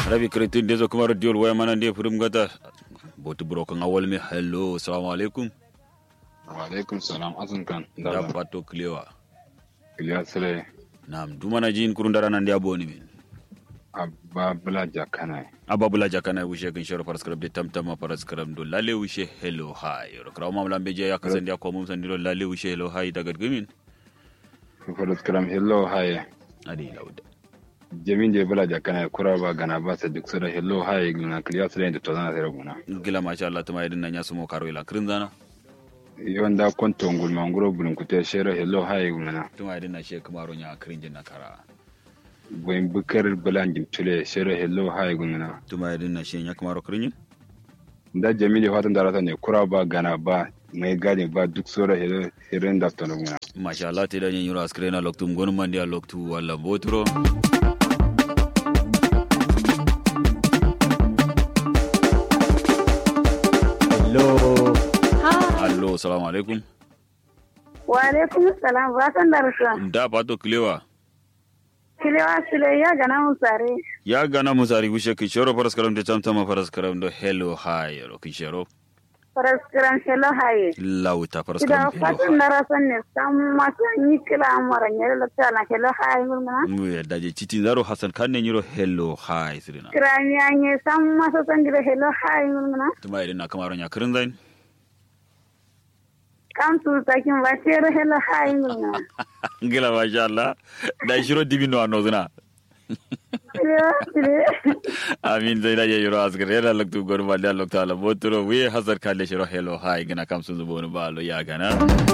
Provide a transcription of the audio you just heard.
rabi kretin dezo kuma radiol waya mana ndiye furim gata boti brokan awal mi hello assalamu alaikum wa alaikum salam asun kan da bato klewa iliya sile nam dumana jin kurun dara nan dia boni min abba bula jakana ababula jakana wishe kan shoro faras karab de tamtama faras karab do lale wishe hello hi ro kraw mam lambe je yakasan dia ko mum san dilo lale wishe hello hi daga gumin faras karam hello haye adi lauda jamin je bula jakana kura ba gana ba sa duk sura hello haye gina kiliya sile da tozana sai rabuna gila masha Allah tuma yadin nan ya sumo karo ila krin zana yonda konto ngul manguro bulun kute shero hello haye gina tuma yadin na she kamaro nya krin jin na kara boyin bukar bulanjin tule shero hello haye gina tuma yadin na she nya kamaro krin da jamili fatan da rata ne kura ba gana ba mai gadi ba duk sura hello hello da tono gina masha Allah te da yin yura skrena loktum gonu mandi a loktu wala botro Hello. allo assalamu alaikum Wa alaikum salam barkan da rasuwa. da bato klewa Kilewa sile ya gana mun sare. ya gana musari wishe ki shoro faras karam de tamtama faras karam do hello hi ro ki shoro Faraskiran shelo haye. lauta faras Ida karam hello fatan da rasan ne san masu yi kila amara nyere la tala shelo haye ngulmana. mu ya daje citin zaro hasan kan ne nyiro hello hi sirina Kirani anye san masu san gida shelo haye ngulmana. tuma idan na kamaro nya krin zain Kan tu takin ba shelo shelo haye ngulmana. ngila masha Allah da shiro dibino anozuna Kilewa sile. amin zai da yiro asgare da loktu gonu mandi a loktu ala botro wi hasan kan le shiro hello hi gina kam sun zubo ba lo ya gana